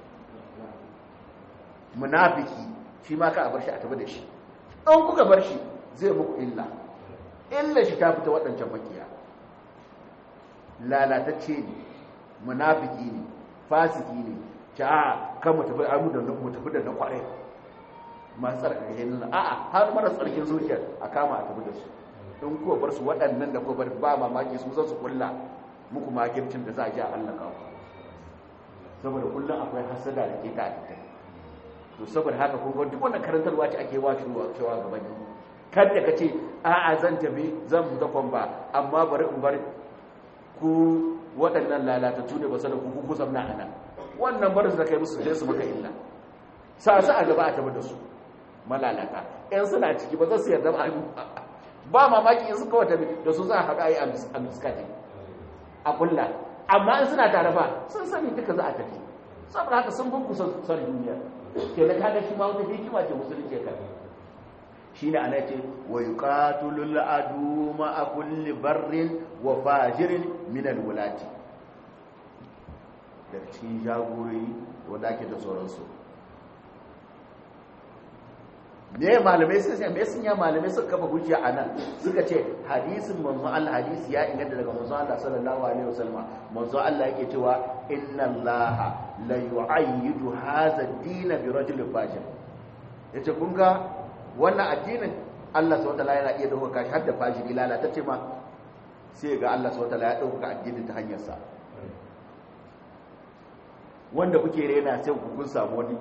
munafiki shi ma ka a bar shi a tafi da shi an kuka bar shi zai muku illa illa shi ta fita waɗancan makiya lalatacce ne munafiki ne fasiki ne ta kan mu tafi amu da mu tafi da na kware masu tsarkaken nan a'a har mara tsarkin zuciyar a kama a tafi da su in kuwa bar su waɗannan da kuwa bar ba mamaki su zan su kulla muku makircin da za a ji a hallaka ku saboda kullum akwai hasada da ke ta a to saboda haka kun duk wannan karantarwa ce ake wace cewa gaban yi kada ka ce a'a zan tafi zan fita kwamba amma bari in bar ku waɗannan lalatattu ne ba sanar ku kuku zamna a nan wannan barin da kai musu sai su maka illa sa su a gaba a tafi da su malalata yan suna ciki ba za su yarda ba mamaki in suka wata da su za a haɗa yi a miskati a kulla amma in suna tare ba sun sani duka za a tafi saboda haka sun bunku son duniya ke da kaga shi ma wata hikima ce musulunci ka shine ana ce wa yuqatilul adu ma kulli barrin wa fajirin min alwulati daga cikin jagorori wanda ake da sauransu me malamai sun ce me sun ya malamai suka kafa hujja anan suka ce hadisin manzo Allah hadisi ya inganta daga manzo Allah sallallahu alaihi wasallam manzo Allah yake cewa inna Allah la yu'ayyidu hadha ad-din bi rajul fajir yace kun ga wannan addinin Allah subhanahu wataala yana iya dauka shi har da fajiri lalatacce ma sai ga Allah subhanahu wataala ya dauka addinin ta hanyar sa wanda kuke rena sai ku kun samu wani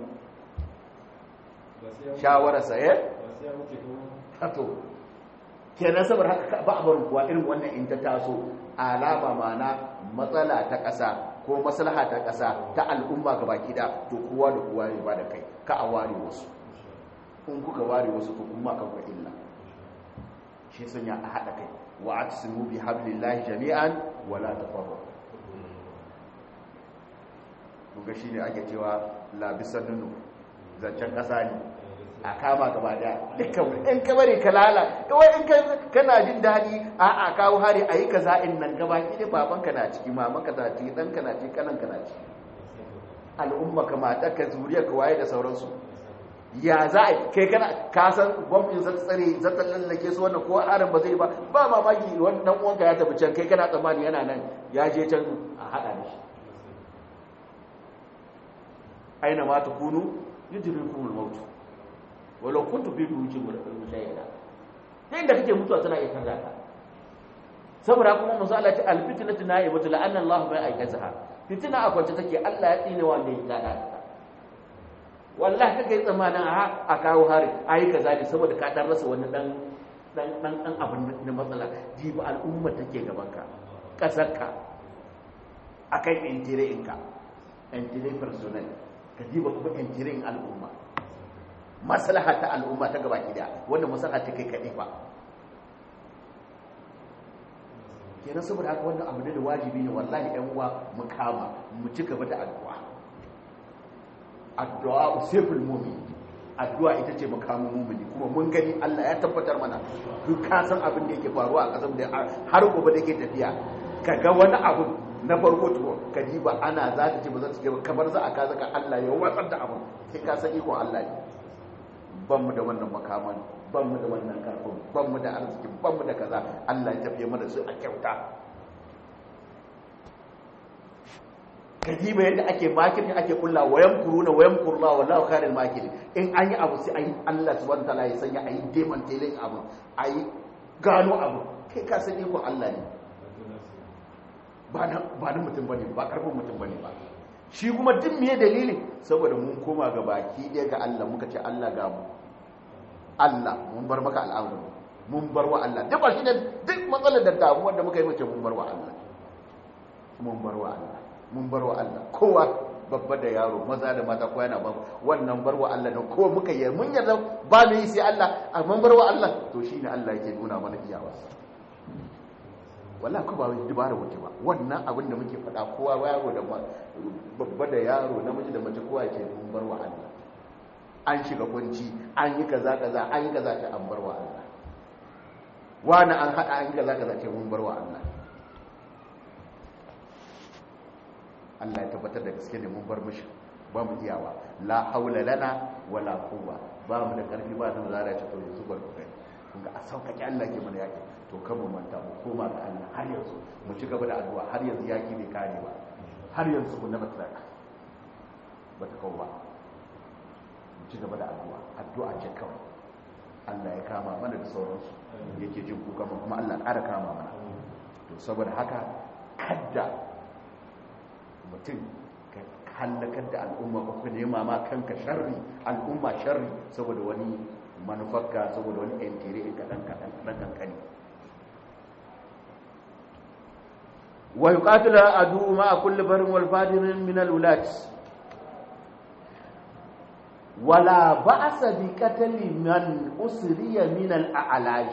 shawararsa ya? to kenan saboda haka ba a barin kuwa irin wannan in ta taso alama mana matsala ta ƙasa ko maslaha ta ƙasa ta al'umma gaba kida to kowa da kowa ya ba da kai ka a ware wasu in kuka ware wasu to kuma kan illa shi sanya a haɗa kai wa aqsimu bi hablillahi jami'an wala tafarraqu kuga shine ake cewa labisan nunu zancen ƙasa ne a kama gaba daya dukkan in ka bari ka lala kawai in kana jin daɗi a a kawo hari a yi ka za'in nan gaba ki babanka na ciki mamanka na ciki ɗanka na ciki kananka na ciki al'umma ka mata ka zuriya ka waye da sauransu ya za a kai kana ka san gwamnatin zata tsare zata lallake su wannan ko harin ba zai ba ba mamaki wani dan uwanka ya tafi can kai kana tsammani yana nan ya je can a haɗa da shi aina ma takunu yudrikum al-maut walau kuntu fi buyutin mushayyada sai inda kake mutuwa tana iya canza ka saboda kuma manzo Allah ta al-fitnatu na'ibatu la'anna Allah bai aikataha fitina a kwance take Allah ya tsine wanda ya gada wallahi kake tsamanin a a kawo hari ayi kaza ne saboda ka dan rasa wani dan dan dan dan abin na matsala jibi al'umma take gaban ka kasarka akan intire'inka intire personal ka jiba kuma intire'in al'umma maslaha ta al'umma ta gaba gida wanda maslaha ta kai kaɗai ba kenan saboda haka wannan abu ne da wajibi ne wallahi ɗan uwa mu kama mu ci gaba da addu'a addu'a useful mu'min addu'a ita ce makamin mu'mini kuma mun gani Allah ya tabbatar mana duk ka san abin da yake faruwa a ƙasar da har gobe da yake tafiya ka ga wani abu na farko to ka ba ana za ta ce ba za ta ce ba kamar za a ka zaka Allah ya watsar da abin sai ka san ikon Allah ne ban mu da wannan makaman ban mu da wannan karfin ban mu da arziki ban mu da kaza Allah ya tafiye mana su a kyauta kadiba yadda ake makin ake kulla wayan kuruna wayan kurla wallahu khairul makin in an yi abu sai ayi Allah subhanahu wataala ya sanya ayi deman telin abu ayi gano abu kai ka san iko Allah ne ba na ba na mutum bane ba karfin mutum bane ba shi kuma duk miye dalili saboda mun koma ga baki ɗaya ga Allah muka ce Allah ga mu Allah mun bar maka al'amuru mun bar wa Allah duk shi ne duk matsalar da damuwar da muka yi mace mun bar wa Allah mun bar wa Allah mun bar wa Allah kowa babba da yaro maza da mata kowa yana ba wannan bar wa Allah da kowa muka yi mun yarda ba mu yi sai Allah amma bar wa Allah to shine Allah yake nuna mana iyawarsa wallahi ko ba wai dubara wuce ba wannan abin da muke faɗa kowa yaro da babba da yaro namiji da mace kowa ce mun bar wa Allah an shiga kunci an yi kaza kaza an yi kaza ce an bar wa Allah wani an haɗa an yi kaza kaza ce mun bar wa Allah Allah ya tabbatar da gaske ne mun bar mishi ba mu iyawa la haula lana wala quwwa ba mu da karfi ba da zara ce to yanzu bar ku kai kun ga a sauƙaƙe Allah ke mana yaki to kan mu manta mu koma ga Allah har yanzu mu ci gaba da addu'a har yanzu yaki bai kare ba har yanzu ku na batraka ba ta kawo ba mu ci gaba da addu'a addu'a ce kawai Allah ya kama mana da sauransu yake jin kuka mu kuma Allah ƙara kama mana to saboda haka kadda mutum ka hallakar da al'umma ko ka nema ma kanka sharri al'umma sharri saboda wani manufarka saboda wani yantere in kaɗan kaɗan kaɗan kankani wa yuqatilu adu ma kulli barin wal fadirin min al wulat wala ba'sa bi qatli man usriya min al a'laj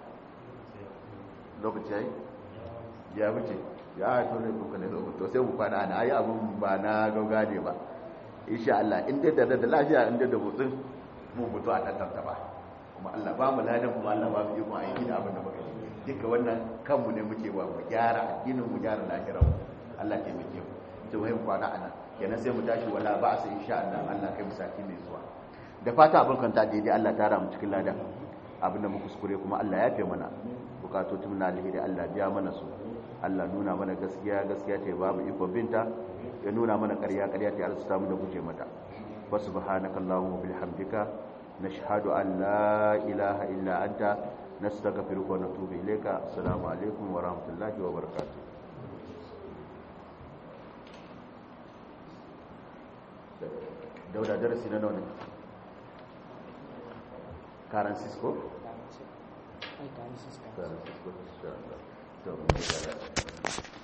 lokaci yayi ya wuce ya to ne kuka ne to sai mu kwana ana ayi abun ba na gaugade ba insha Allah in dai da da lafiya in dai da mutsun mu mutu a dan ba kuma Allah ba mu ladan kuma Allah ba mu ikon aiki da abin da muka yi duka wannan kanmu ne muke wa mu gyara addinin mu gyara lahirar Allah ke muke mu to mai kwana ana kenan sai mu tashi wala ba sai insha Allah Allah kai mu sati mai zuwa da fata abin kan ta daidai Allah ta mu cikin ladan abin da mu kuskure kuma Allah ya fi mana bukatotun na alheri Allah biya mana su Allah nuna mana gaskiya gaskiya ta babu ikon binta ya nuna mana ƙarya ƙarya ta arzuta mu da guje mata wa subhanaka allahumma bihamdika nashhadu an la ilaha illa anta nastaghfiruka wa natubu ilayka assalamu alaikum wa rahmatullahi wa barakatuh dauda darasi na nawa ne karan cisco Ai, kami sister. karan cisco insha Allah to mun